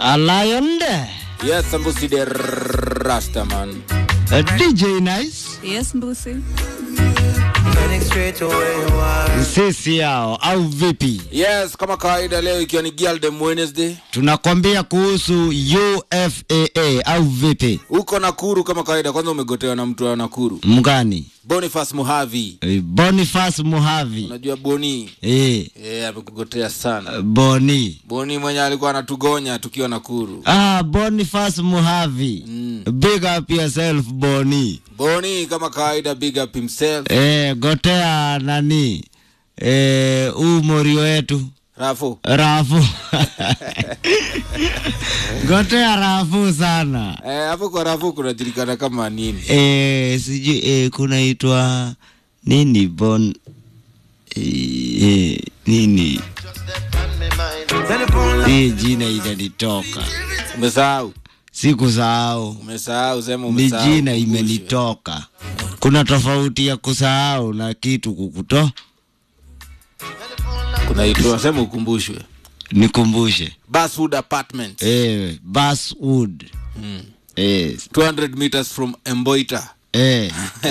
A lion there. Yes, Sambusi the Rastaman. A DJ Nice. Yes, Mbusi. Sisi yao au vipi? Yes, kama kawaida leo ikiwa ni Girl Dem Wednesday. Tunakwambia kuhusu UFAA au vipi? Uko Nakuru kama kawaida, kwanza umegotewa na mtu wa Nakuru. Mgani? Boniface Muhavi. Eh, Boniface Muhavi. Unajua Boni? Eh, Eh, amekugotea sana. Boni. Boni mwenye alikuwa anatugonya tukiwa Nakuru. Ah, Boniface Muhavi. Mm. Big up yourself Boni. Boni kama kawaida big up himself. Eh, gotea nani? Eh, huu mori wetu. Rafu. Rafu. gotea Rafu sana. Eh, hapo kwa Rafu kunajulikana kama nini? Eh, sijui eh, kunaitwa nini bon eh, eh, nini hii jina inanitoka, Umesahau? sikusahau, Umesahau sema ni umesahau. jina Kumbushe. imenitoka. Kuna tofauti ya kusahau na kitu kukuto. Kunaitwa sema ukumbushwe. Nikumbushe Basswood Apartments. eh, Basswood Mm. eh, 200 meters from Emboita. eh,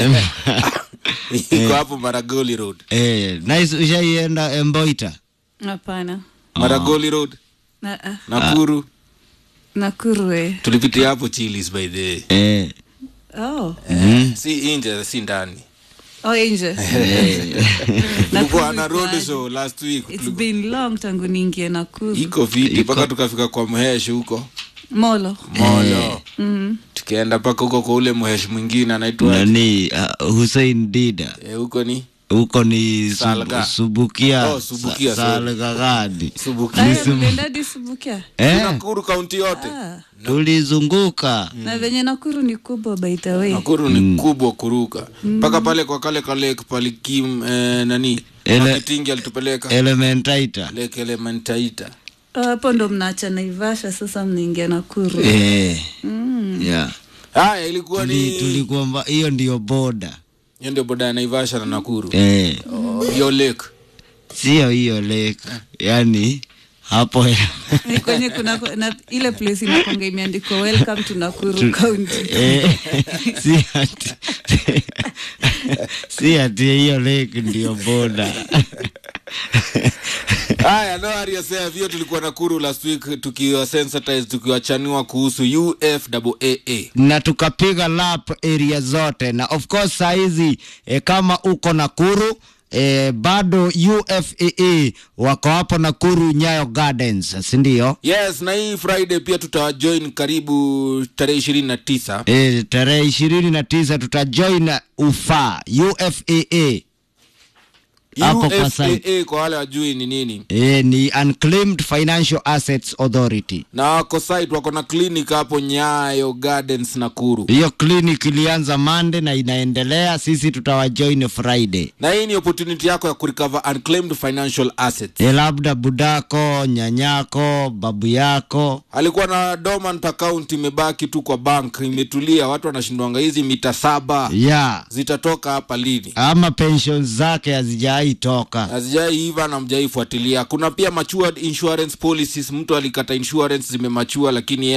Iko hapo Maragoli Road. eh, nice. Ushaienda Emboita? Hapana. Maragoli Road. Na, ah, Nakuru. Nakuru eh. Tulipitia hapo Chili's by the way. Eh, Oh. Si nje si ndani. Oh, nje. Tulikuwa na road kwaje? show last week. It's Tuliku- been long tangu niingie Nakuru. Iko viti Iko. mpaka tukafika kwa mhesh huko. Molo. Molo. Mm. Tukaenda mpaka huko kwa ule mhesh mwingine anaitwa nani uh, Hussein Dida eh, huko ni huko ni sub, Salga. subukia Oh, Subukia, sa, sorry. salga gadi Subuki. Aya, mlienda hadi Subukia. eh, Nakuru kaunti yote. Ah. tulizunguka Na venye Nakuru ni kubwa by the way. Nakuru ni kubwa kuruka mpaka pale kwa kale ka lake palikim eh, nani Ele- Makitingi alitupeleka elementaita lake Elementaita. Ah, Hapo ndo mnaacha Naivasha sasa mnaingia Nakuru. eh, yeah. Haya, ilikuwa Tuli, ni tulikuwa mba- hiyo ndio boda hiyo ndio boda ya Naivasha na Nakuru eh, Oh, hiyo lake sio hiyo lake yani hapo Ni kwenye kuna na ile place inakwanga imeandikwa welcome to Nakuru County. eh, si ati si ati hiyo lake ndio boda Haya, no worry yourself. Hiyo tulikuwa Nakuru last week tukiwa sensitize tukiwachanua kuhusu UFAA. na tukapiga lap area zote na of course saizi e, kama uko Nakuru e, bado UFAA wako hapo Nakuru Nyayo Gardens si ndio? Yes, na hii Friday pia tutawajoin karibu tarehe ishirini na tisa. E, tarehe ishirini na tisa tutajoin UFA UFAA hapo kwa site. UFAA kwa wale wajui ni nini, E, ni Unclaimed Financial Assets Authority. na wako site wako na clinic hapo Nyayo Gardens Nakuru, Hiyo clinic ilianza Monday na inaendelea, sisi tutawajoin Friday. na hii ni opportunity yako ya kurecover unclaimed financial assets. E, labda budako, nyanyako, babu yako Alikuwa na dormant account imebaki tu kwa bank, imetulia, watu wanashindwanga hizi mita saba ya zitatoka hapa lini? ama pensions zake hazijawahi toka. hazijaiiva na mjaifuatilia. Kuna pia matured insurance policies, mtu alikata insurance zimemachua, lakini yeye